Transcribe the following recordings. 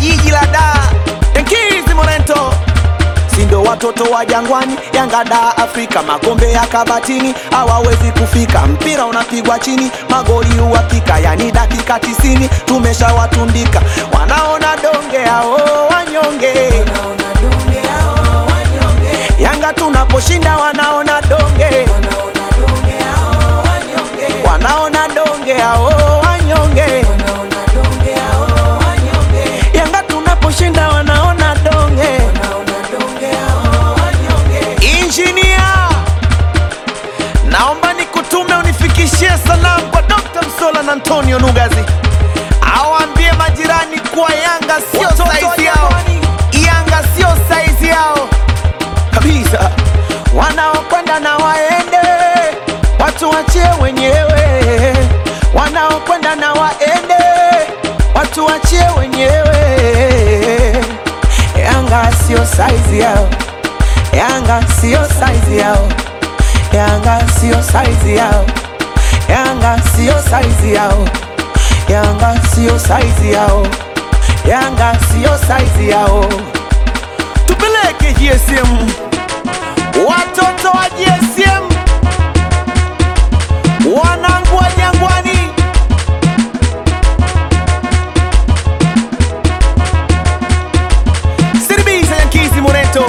jiji la Dar, Enkizi Morento sindo watoto wa Jangwani, Yanga da Afrika, makombe ya kabatini hawawezi kufika. Mpira unapigwa chini, magoli huwapika, yani dakika tisini tumeshawatundika. Wanaona donge hao wanyonge, Yanga tunaposhinda wanaona donge, wanaona donge hao wanyonge, Yanga tunaposhinda wanaona donge. Injinia, naomba nikutume unifikishie salamu kwa Dr. Msola na Antonio Nugazi, awaambie majirani kuwa Yanga sio saizi yao, Yanga sio saizi yao kabisa. Wanaokwenda na waende, watu wachie wenyewe. Wanaokwenda na waende, watu wachie wenyewe. Yanga sio saizi yao. Yanga sio saizi yao, Yanga sio saizi yao, Yanga sio saizi yao, Yanga sio saizi yao, Yanga sio saizi yao. Tupeleke GSM, watoto wa GSM, wanangu wa Jangwani. Siribisa Yankizi Moreto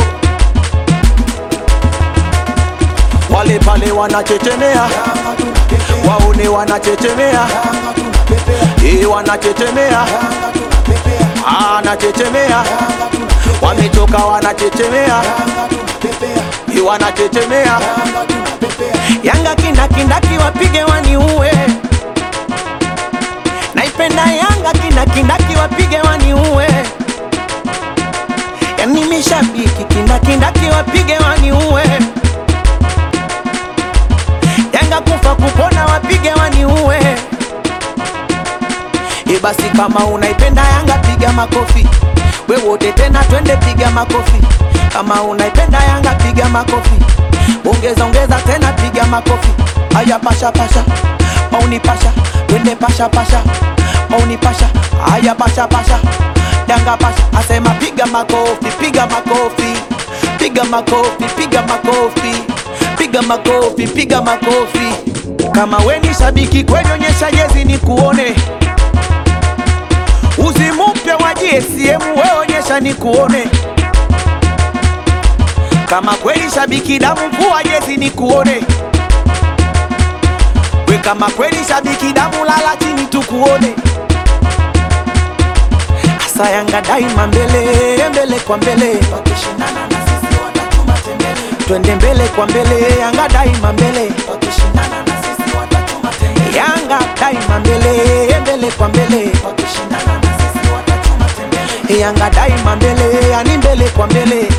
wale pale wanachechemea, waone wanachechemea, eh, wanachechemea, Ah, wanachechemea, wamechoka wanachechemea, eh, wanachechemea. Yanga kindakindaki wapige waniue, naipenda Yanga kindakindaki wapige waniue, yani mishabiki kindakindaki wapige waniue Yanga kufa kupona wapige waniue. E basi kama unaipenda Yanga piga makofi, we wote tena twende piga makofi. Kama unaipenda Yanga piga makofi, ongeza ongeza tena piga makofi. Aya pasha pasha, mauni pasha, twende pasha pasha, mauni pasha, aya pasha pasha, Yanga pasha, asema piga makofi, piga makofi, piga makofi, piga makofi piga makofi, piga makofi. Kama we ni shabiki kweli, onyesha jezi ni kuone. Uzi mpya wa GSM we onyesha ni kuone. Kama kweli shabiki damu, vua jezi ni kuone. We kama kweli shabiki damu, lala chini tukuone. Asa Yanga daima mbele mbele kwa mbele, wakishindana na sisi watatuma tembele twende mbele kwa mbele, Yanga daima mbele, wakishindana na sisi watatuma tembele. Yanga daima mbele, mbele kwa mbele, wakishindana na sisi watatuma tembele. Yanga daima mbele, yani mbele kwa mbele,